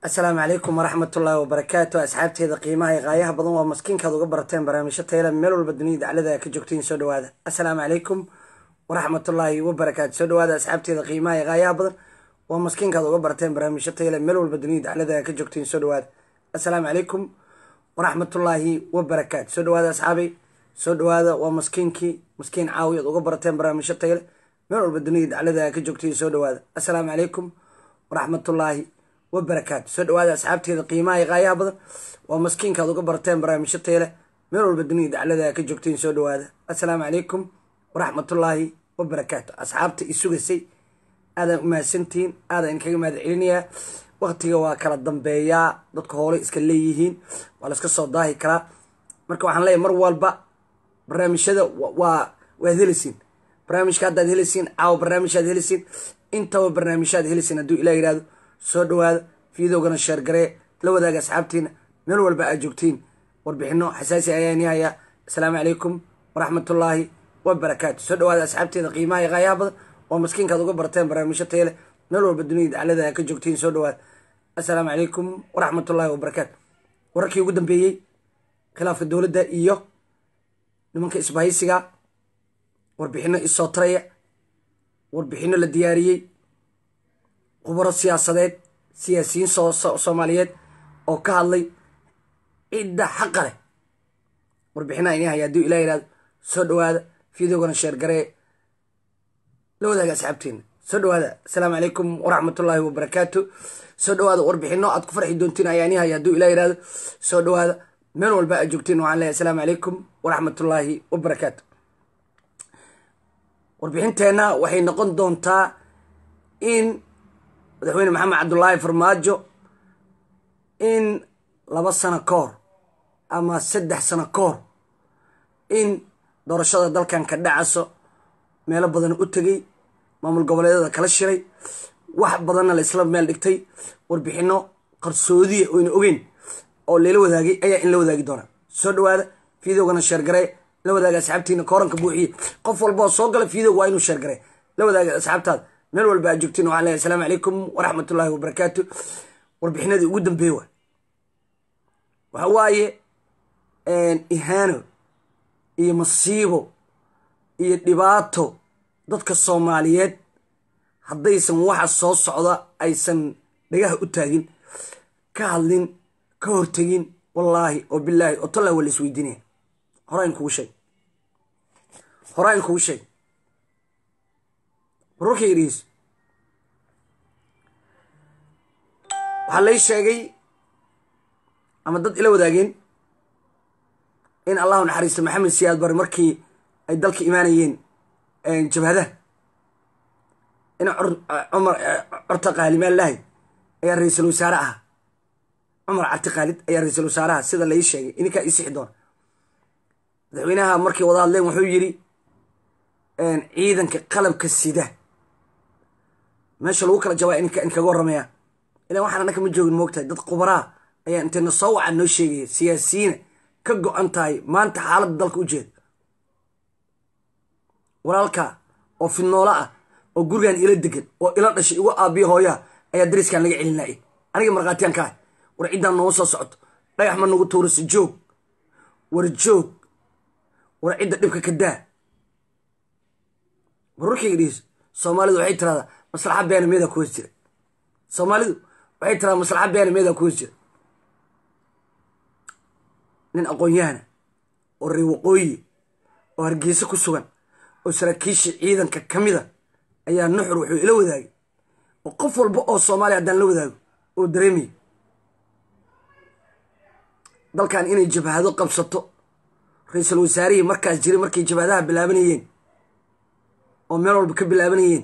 asalaamu calaykum waraxmatullaahi wabarakaatu asxaabteeda qiimaha iyo qaayaha badan waa maskiinkaad uga barateen barnaamijyo tayla meel walba dunida daclada ka joogtiin soo dhawaada asalaamu calaykum waraxmatullaahi wabarakaatu soo dhawaada asxaabteeda qiimaha iyo qaayaha badan waa maskiinkaad uga barateen barnaamijyo tayla meel walba dunida daclada ka joogtiin soo dhawaada asalaamu calaykum waraxmatullaahi wabarakaatu soo dhawaada asxaabay soo dhawaada waa maskiinkii maskiin caawi aad uga barateen barnaamijyo tayle meel walba dunida daclada ka joogtiin soo dhawaada asalaamu calaykum waraxmatullaahi wabarakaatu soo dhawaada asxaabteeda qiimaha iyo qaayaha badan waa maskiinkaad uga barteen barnaamijyo tayle meel walba dunida daclada ka joogtiin soo dhawaada assalaamu calaykum waraxmatullaahi wabarakaatu asxaabta i sugaysay aadaan umahadsantihiin aadaan idinkaga mahad celinayaa waktiga waa kala dambeeyaa dadka hoole iska leeyihiin waa laska soo daahi karaa marka waxaan leeyahy mar walba barnaamijyada waa waad helisiin barnaamijka haddaad helisiin caawa barnaamijhaad helisiin intaba barnaamijhaad helisiin hadduu ilah yihahdo soo dhawaada fiidowgana sheergaree la wadaaga asxaabtiina meel walba aad joogtiin warbixino xasaasi ayaan hayaa asalaamu calaykum waraxmatullaahi wabarakaatu soo dhawaada asxaabteeda qiimaha iyo qaayaha badan waa maskiinkaad uga barteen barnaamijyo tayle meel walba dunida daclada ka joogtiin soo dhawaada assalaamu calaykum waraxmatullaahi wabarakaatu wararkii ugu dambeeyey khilaafka dowladda iyo nimanka isbahaysiga warbixino isoo taraya warbixino la diyaariyey khubaro siyaasadeed siyaasiyiin soomaaliyeed oo ka hadlay cidda xaqa leh warbixinaha ini haya hadduu ilah yihahdo soo dhawaada fideogana sheergaree la wadaaga asxaabteena soo dhawaada asalaamu calaykum waraxmatullaahi wabarakaatu soo dhawaada warbixino aad ku farxi doontiin ayaa ini haya hadduu ilah yihahdo soo dhawaada meel walba aad joogtiin waxaan leeyahy asalaamu calaykum waraxmatullaahi wabarakaatu warbixinteenna waxay noqon doontaa in madaxweyne maxamed cabdulaahi farmaajo in laba sano ka hor ama saddex sano ka hor in doorashada dalkan ka dhacaso meelo badan u tegay maamul goboleedyada kala shiray wax badanna la isla meel dhigtay warbixino qarsoodiya oyna ogeyn oo layla wadaagay ayaa in la wadaagi doonaa soo dhawaada fideogana sheergaree la wadaaga asxaabtiina kooranka buuxiye qof walboo soo gala fideog waa inuu sheergaree la wadaaga asxaabtaada meel walba aad joogtiin waxaan leeyahy asalaamu calaykum waraxmatullaahi wabarakaatu warbixinadii ugu dambeeye waa waxa waaye ihaano iyo masiibo iyo dhibaato dadka soomaaliyeed haddaysan waxa soo socda aysan dhagaha u taagin ka hadlin ka hortegin wallaahi oo bilaahi oo tallah waa la isweydiinaya horaan kugu sheeg horaan kugu sheeg wararkayga dhegeyso waxaa lay sheegay ama dad ila wadaageen in allahu naxariisto maxamed siyaad bare markii ay dalka imaanayeen jabhadaha in cumar corta qaalimaan lahay ayaa ra-iisul wasaare ahaa cumar carti khaalid ayaa ra-iisul wasaaraha sida lai sheegay ininkaa ii sixi doona madaxweynaha markay wada hadleen wuxuu yidhi ciidanka qalabka sida meesha lagu kala jabaa inkaga warramaya ilan waxaan annaka ma joogin moogtahay dad qubaraa ayaa intayna soo wacan noo sheegaya siyaasiyiina ka go-an tahay maanta xaaladda dalka u jeeda walaalka oo fidnoolo ah oo gurigan ila degan oo ila dhashay igu aabiyo hooyaha ayaa dariskan laga celinaya aniga markhaatiyaan ka ahay war ciddaan nooma soo socoto dhagax ma nagu tuurisa joog war joog war cidda dhibka ka daa wararkayga dhihiis soomaalidu waxay tiradaa maslaxa beena meedaa ku hoos jira soomaalidu waxay tiradaa maslaxa beena meedaa ku hoos jira nin aqoon-yahana oo ree waqooyi oo hargeysa ku sugan oo saraakiisha ciidanka ka mida ayaa nuxur wuxuu ila wadaagay oo qof walba oo soomaaliya haddaan la wadaago oo dareemaya dalkan inay jabhado qabsato ra-iisul wasaarihii markaas jiray markay jabhadaha bilaabanayeen oo meel walba ka bilaabanayeen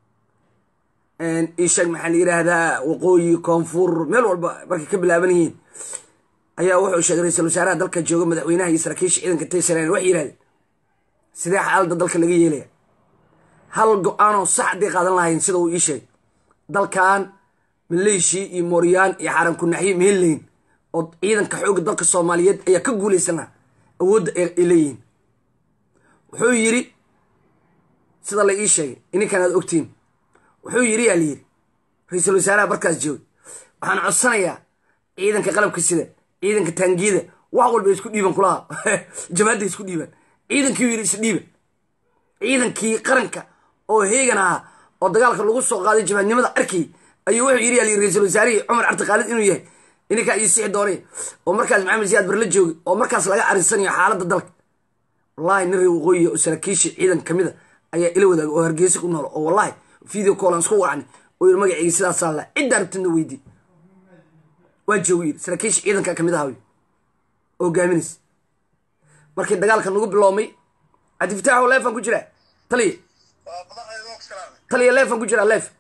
isheeg maxaa la yidhaahdaa waqooyi koonfur meel walba markay ka bilaabanayeen ayaa wuxuu sheegay ra-iisul wasaaraha dalka jooga madaxweynaha iyo saraakiisha ciidanka taysaran waxay yidhahdeen sidee xaaladda dalka laga yeelaya hal go-aanoo sax hadday qaadan lahayn sida uu ii sheegay dalkan maleeshia iyo mooryaan iyo xaaran kunaxyo ma heli layin oo ciidanka xoogga dalka soomaaliyeed ayaa ka guulaysan lahaa awoodda ay leeyihiin wuxuu yidhi sida la ii sheegay ininkan aad ogtiin wuxuu yidhi yaa la yidhi ra-iisul wasaaraha markaas joogay waxaan codsanayaa ciidanka qalabka sida ciidanka taangiyada wax walba isku dhiiban kulaha jamaadda isku dhiiban ciidankii yiri isdhiiba ciidankii qaranka oo heegan ahaa oo dagaalka lagu soo qaaday jabaadnimada arkay ayuu wuxuu yiri ali ra-iisul wasaarihii cumar cabdi khaalid inuu yahay ininkaa ii sixi doonay oo markaas maxamed siyaad barla joogay oo markaas laga arinsanayo xaaladda dalka wallahi nin reer waqooyiya oo saraakiisha ciidan kamid a ayaa ila wadaaga oo hargeysa ku nool oo wallahi video call aan isku wacnay oo yiri magacayga sidaasaa la cidda arabtidna weydii waa joogu yiri saraakiisha ciidanka kamid ahawy oo hogaaminaysa markii dagaalka nagu biloomay cabdifitaax leefan ku jiraa taliya taliya leefan ku jiraa leef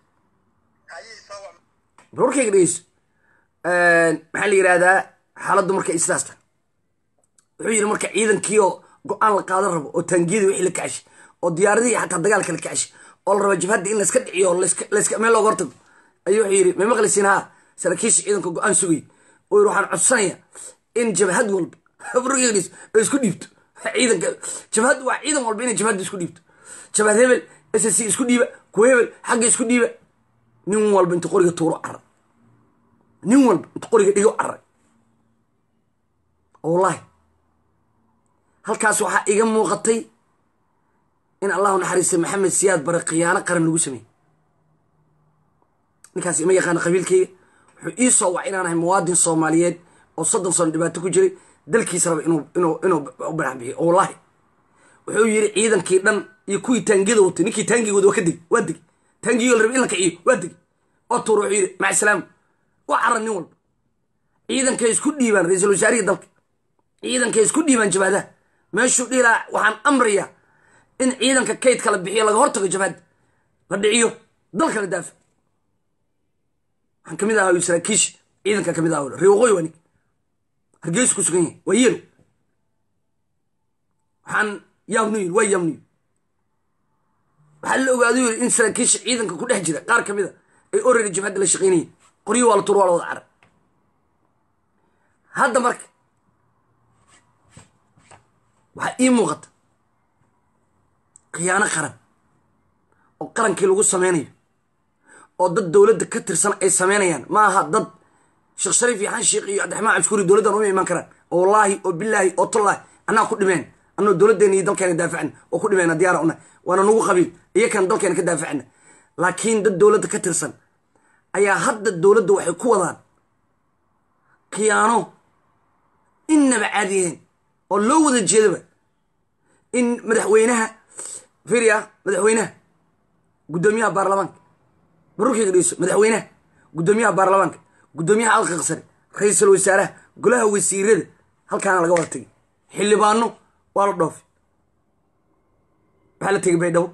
warkayga dhegeyso maxaa la yidhahdaa xaaladdu marka sidaas tahay wuxuu yidhi marka ciidankii oo go-aan la qaadan rabo oo taangiyadii wixii la kacashay oo diyaaradihii xataa dagaalka la kacashay oo la raba jabhadda in layska dhiciyo oo layska meel looga hortago ayuu wuxuu yidhi may maqlaysiin haa saraakiisha ciidanka go-aan sugay oo yidhi waxaan codsanayaa in jabhad walba warkayga dhegeyso ay isku dhiibto ciidanka jabhad waa ciidan walba inay jabhadda isku dhiibto jabhad hebel s c isku dhiiba kuwa hebel xagga isku dhiiba nin walba inta qoriga tuuro cara nin walba inta qoriga dhigo caray wallahi halkaas waxaa iga muuqatay in allahu naxariista maxamed siyaad bare khiyaano qaran lagu sameeyey ninkaas ima yaqaana qabiilkayga wuxuu ii soo wac inaan ahay muwaadin soomaaliyeed oo soddon sano dhibaato ku jiray dalkiisa raba inuu inuu inuu banax bixiyo wallahi wuxuu yidhi ciidankii dhan iyo kuwii taangiyada watay ninkii taangiga wada waa ka degi waa degi taangiyoo la rabay in la kiciyo waa degi oo tuur wuxuu yidhi maca salaam waa cara nin walba ciidankay isku dhiibaan ra-iisul wasaarihii dalka ciidankay isku dhiibaan jabaadaha meeshuu dhihi lahaa waxaan amrayaa in ciidanka kaydka la bixiyo laga hortago jabaadda la dhiciyo dalka la daafa waxaan kamid ahaa saraakiisha ciidanka kamid aha ree waqooyi waa nig hargeysu ku sugan yahay waa yelo waxaan yaabnu yiri waa yaabnu yiri waxaa la ogaadu yiri in saraakiisha ciidanka ku dhex jira qaar kamid a ay orari jabhadda la shaqeynayeen qoryo waa la tur waa la wada cara hadda marka waxaa ii muuqata khiyaano qaran oo qarankii lagu sameynayo oo dad dowladda ka tirsan ay sameynayaan ma aha dad sheekh shariif iyo xan sheekh iyo cabdiraxmaan cabskuuri dowladdan uma iman karaan oo wallaahi oo bilaahi oo tullaahi annaa ku dhimeen annoo dowladdeena iyo dalkeena daafacna oo ku dhimeena diyaara una waana nagu qabiil iyakan dalkeena ka daafacna laakiin dad dowladda ka tirsan ayaa hadda dowladda waxay ku wadaan khiyaano innaba caadiyeen oo loo wada jeedaba in madaxweynaha firia madaxweynaha guddoomiyaha baarlamaanka barurkayga dhegeyso madaxweynaha guddoomiyaha baarlamaanka guddoomiyaha alqaqa sare ra-iisul wasaaraha golaha wasiirada halkaana laga wada tegay xildhibaano waa la dhoofay waxaa la tegay baydhabo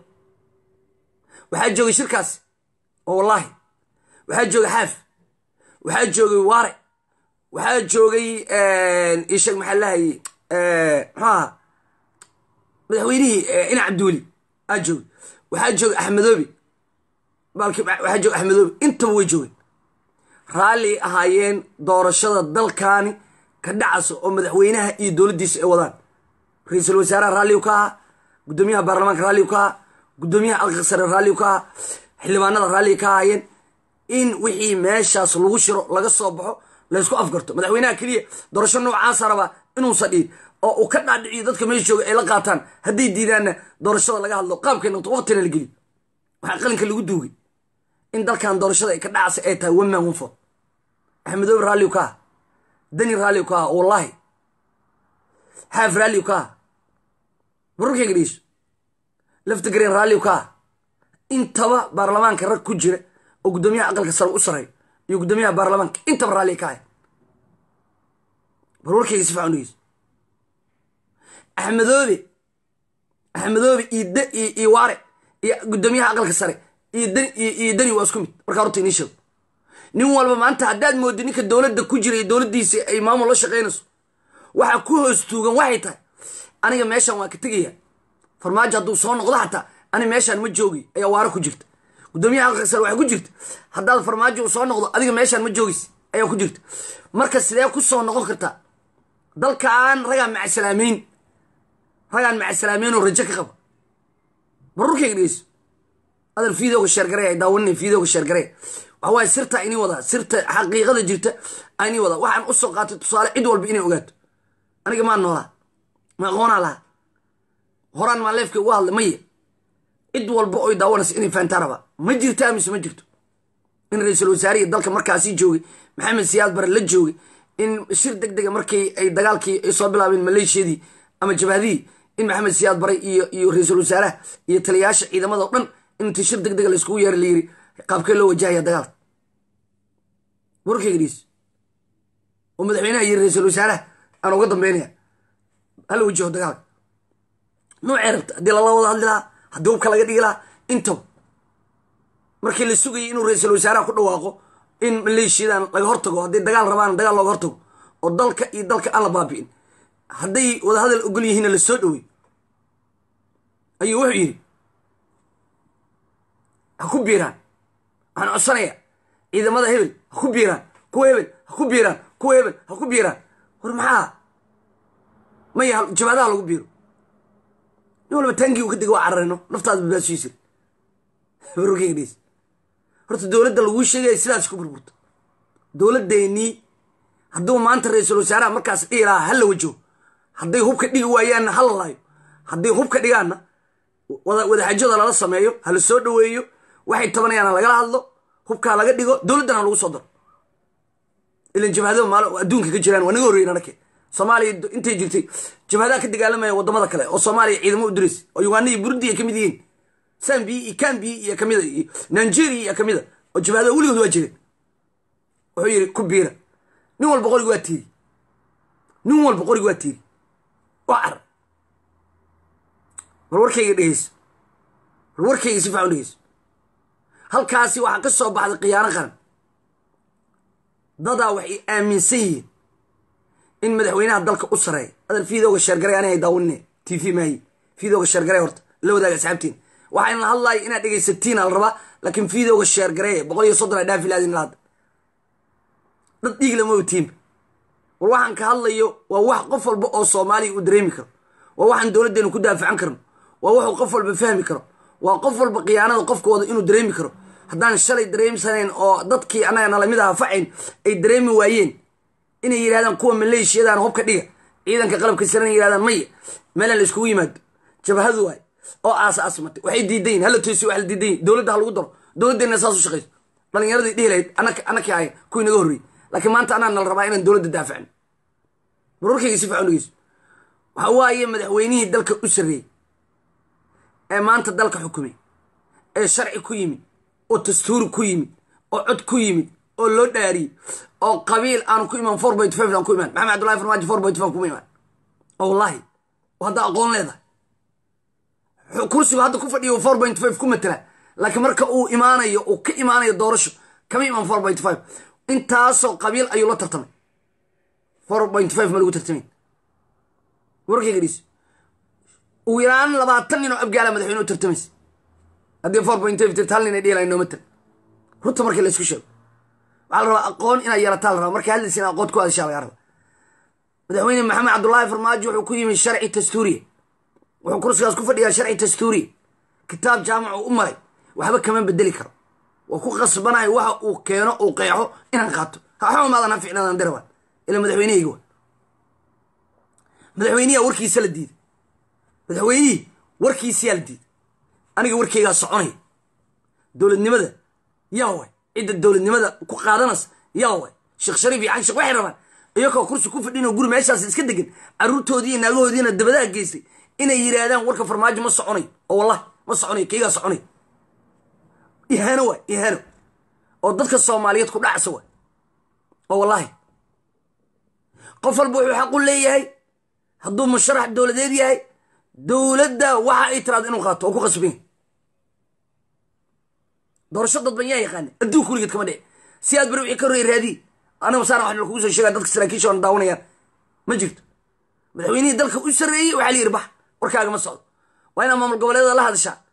waxaa joogay shirkaas oo wallaahi waxaa joogay xaaf waxaa joogay waare waxaa joogay isheg maxaa lahayay muxuu ahaa madaxweynihii ina cabdiweli aa joogay waxaa joogay axmedoobi baalki waxaa joogay axmedoobi intaba way joogeen raalli ahaayeen doorashada dalkaani ka dhacasa oo madaxweynaha iyo dowladdiisa ay wadaan ra-iisul wasaaraha raalliu ka ahaa guddoomiyaha baarlamaanka raalliu ka ahaa guddoomiyaha alqa sare raalliu ka ahaa xildhibaanada raalli ka ahaayeen in wixii meeshaas lagu shiro laga soo baxo laysku afgarto madaxweynaha keliya doorasho noocaasa rabaa inuusan dhihin oo uu ka dhaadhiciyo dadka meesha jooga ay la qaataan hadday diidaanna doorashada laga hadlo qaabkay noqto waqtina la geliyo waxaa qalinka lagu duugay in dalkan doorashada ay ka dhacasa ay tahay one man one vote axmedoobe raalliu ka ah dani raalliu ka ah wallaahi xaaf raalliu ka ah barurkayga dhegeyso laftigreen raalliu ka ah intaba baarlamaanka rag ku jira oo guddoomiyaha aqalka sare u sareeyo iyo guddoomiyaha baarlamaanka intaba raalli ka ah barwarkayga si fican dhegeyso axmedoobe axmedoobe iyo waare iyo guddoomiyaha aqalka sare iyo dani waa isku mid markaa horta inii sheego nin walba maanta haddaad moodid ninka dowladda ku jira iyo dowladdiisa ay maamul la shaqaynayso waxa ku hoos tuugan waxay tahay aniga meeshaan waa ka tegaya farmaajo hadduu soo noqdo xataa ani meeshaan ma joogi ayaa waare ku jirta guddoomiyaha aqalka sare waxaa ku jirta haddaad farmaajo uu soo noqdo adiga meeshaan ma joogis ayaa ku jirta marka sidee ku soo noqon kartaa dalkaan ragaan macasalaameyn ragaan macasalaameyn oo rajo ka qaba barurkayga dhegeyso adal fiidooga sheergare ay daawanina fiidooga sheergare waxa waaye sirta inii wadaa sirta xaqiiqada jirta inii wadaa waxaan usoo qaatay tusaale cid walba inay ogaato aniga maa noolaa ma aqoonaa lahaa horaan maa leefka uga hadlay maye cid walba oy daawanaysa inay fahantaa rabaa ma jirtaa mise ma jirto in ra-iisul wasaarihii dalka markaasi joogay maxamed siyaad bare la joogay in shir deg dega markii ay dagaalkii ay soo bilaabeen maleeshiyadii ama jabhadihii in maxamed siyaad bare iyo iyo ra-iisul wasaaraha iyo taliyayaasha ciidamada o dhan intii shir deg dega layskugu yeeray layiri qaabkee loo wajahaya dagaalka warkayga dhiis oo madaxweynaha iyo ra-iisul wasaaraha aan uga dambeynaya hala wajaho dagaalka noocee rabta haddii lala wada hadli lahaa haddii hubka laga dhigi lahaa intaba markii la sugayay inuu ra-iisul wasaaraha ku dhawaaqo in maleeshiyadan laga hortago hadday dagaal rabaan dagaal looga hortago oo dalka iyo dalka aan la baabi'in hadday wadahadal ogol yihiinna la soo dhowey ayuu wuxuu yidhi ha ku biiraan waxaan codsanaya ciidamada hebel ha ku biiraan kuwa hebel ha ku biiraan kuwa hebel ha ku biiraan war maxaa maya jabaadaha lagu biiro nin walba taangii u ka dega waa cararino naftaada badbaadsiisir warkeyga dheys horta dowladda laguu sheegaya sidaas ku burburta dowladdeenii hadduu maanta ra-iisul wasaaraha markaas dhihi lahaa hala wajaho hadday hubka dhigi waayaanna hala laayo hadday hubka dhigaanna wadaxajada lala sameeyo hala soo dhoweeyo waxay tabanayaana lagala hadlo hubkaa laga dhigo dowladdana lagu soo daro ilan jabhadada maal adduunka ka jiraan waa naga horreyen anake soomaaliya intay jirtay jabhadaha ka dagaalamaya wadamada kale oo soomaaliya ciidamo u dirays oo uganda iyo burundi ay ka mid yihiin sambi iyo cambi iyo kamida iyo nigeria iyo kamida oo jabhadaha weligood waa jireen wuxuu yidhi ku biira nin walba qoriga waa tiiri nin walba qoriga waa tiiri waa carar war warkayga dhegeyso war warkayga si fiican dhegeyso halkaasi waxaa ka soo baxday khiyaano qaran dadaa waxay aaminsan yihiin in madaxweynaha dalka u sareeya adal fiidooga sheergaray ani ay daawanine t v maayi fiidooga sheergaray horta la wadaaga asxaabtiin waxaan la hadlaaya inaad dhegaysatiin al rabaa laakiin fiidooga sheergareeye boqol iyo soddon a dhaafi laadin lahadda dad dhiig lamaba tiimba war waxaan ka hadlayo waa wax qof walba oo soomaaliya uu dareemi karo waa waxaan dowladdeenu ku daafacan karno waa wuxuu qof walba fahmi karo waa qof walba khiyaanada qofkooda inuu dareemi karo haddaan shalay dareemsanayn oo dadkii annaga nalamid aha facayn ay dareemi waayeen inay yidhahdaan kuwa maleeshiyadaan hubka dhiga ciidanka qalabka siran yidhahdaan maya meelaan la iskugu yimaado jabhadu waay oo aas aasmatay waxay diidayin hala toosi wax la diidayin dowladda ha lagu daro dowladdeenna saas u shaqayso dhalinyaradii dhihi lahayd anakii ahayn kuwii naga horreeyey laakiin maanta anaa nala rabaa inaan dowladda daafacno marwarkayga si fiican dhegeyso waxa waaye madaxweynihii dalka u sarreeyey ee maanta dalka xukumay ee sharci ku yimid oo dastuuri ku yimid oo cod ku yimid oo loo dhaariyey oo qabiil aanu ku imaan four point five aan ku imaan maxamed cabdullahi farmaajo four point five kuma imaan oo wallaahi hadda aqoon leedahay kursigu hadda ku fadhiyo four point five ku matala laakiin marka uu imaanayo uu ka imaanayo doorasho kama imaan four point five intaasoo qabiil ayuu la tartamay four point five ma lagu tartamay warkayga dhiis ugu yaraan labaatan nin oo abgaala madaxweyne u tartamaysa haddii four point five tirta hal nin ay dhihi lahayn nooma tar runta markii la isku sheego waxaa la rabaa aqoon inaad yeelataa la rabaa markay hadlaysa in aqoon ku hadashaa laga raba madaxweyne maxamed cabdullaahi farmaajo wuxuu ku yimid sharci dastuuriya wuxuu kursigaas ku fadhiyaa sharci dastuuriya kitaab jaamacu u maray waxba kama bedeli karo waa ku qasbanayo waxa uu keeno uu qeexo inaan qaato haxuma maadan ha ficnaadan dirabaan ila madaxweynehayga wa madaxweyniyaa warkiisa la diiday madaxweynihii warkiisiyaa la diiday aniga warkeygaa soconaya dowladnimada yaa way cidda dowladnimada ku qaadanaysa yaa way sheekh shariif iyo canshik waxay rabaan iyakoo kursi ku fadhinoo guri meeshaas iska degan carruurtoodii iyo naagahoodiina dabadaha geystay inay yidhaahdaan warka farmaajo ma soconayo oo wallahi ma soconayo keygaa soconayo ihaano waay ihaano oo dadka soomaaliyeed ku dhacsa waay oo wallaahi qof walba wuxuu xaqu leeyahay hadduu musharax dowladeed yahay dowladda waxa ay tiraado inuu qaato oo ku qasban yahay doorasho dadban yaa yaqaana adduunka weligeed kama dhici si aad bari wixii ka horreey raadiye anaga saana wax lakugu soo sheegaa dadka saraakiisha oona daawanayaan ma jirto madaxweynihii dalka u sarreeyey waxaa la yidhi bax warkaaga ma socdo waa inaad maamul goboleedada la hadashaa